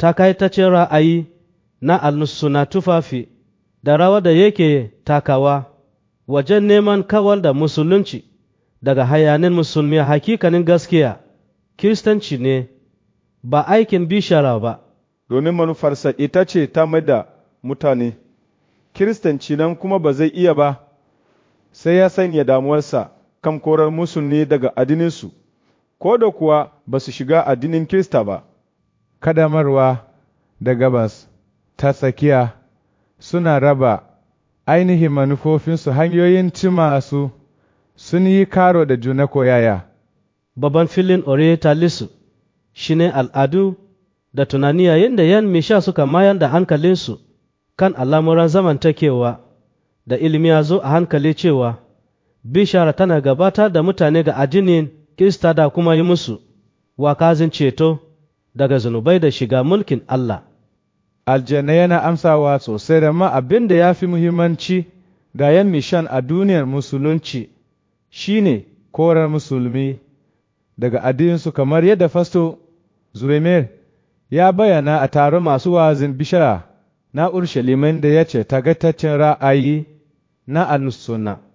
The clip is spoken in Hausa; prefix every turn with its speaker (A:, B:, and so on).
A: takaitaccen ra'ayi na al-suna tufafi da rawa da yake takawa wajen neman kawar da musulunci daga hayanin musulmi hakikanin gaskiya kiristanci ne ba aikin bishara ba
B: domin manufarsa ita ce ta mai da mutane kiristanci nan kuma ba zai iya ba sai ya sanya damuwarsa kan korar musulmi daga addininsu ko da kuwa ba su shiga addinin kirista ba
C: kadamarwa da gabas ta tsakiya suna raba ainihin manufofinsu hanyoyin cima su sun yi karo da juna koyaya.
A: Babban filin Orientalisu shi ne al'adu da tunani yayin da ‘yan misha suka mayar da hankalinsu kan al'amuran zamantakewa da ilimi ya zo a hankali cewa bishara tana gabatar da mutane ga addinin Kirista da kuma yi musu wakazin ceto daga zunubai da shiga mulkin Allah.
C: Aljanna yana amsawa sosai da ma abin da ya fi muhimmanci ga ‘yan mishan a duniyar musulunci shi ne korar musulmi daga addininsu kamar yadda fasto Zuremer ya bayyana a taron masu wazin bishara na Urshalima da ya ce tagataccen ra'ayi na al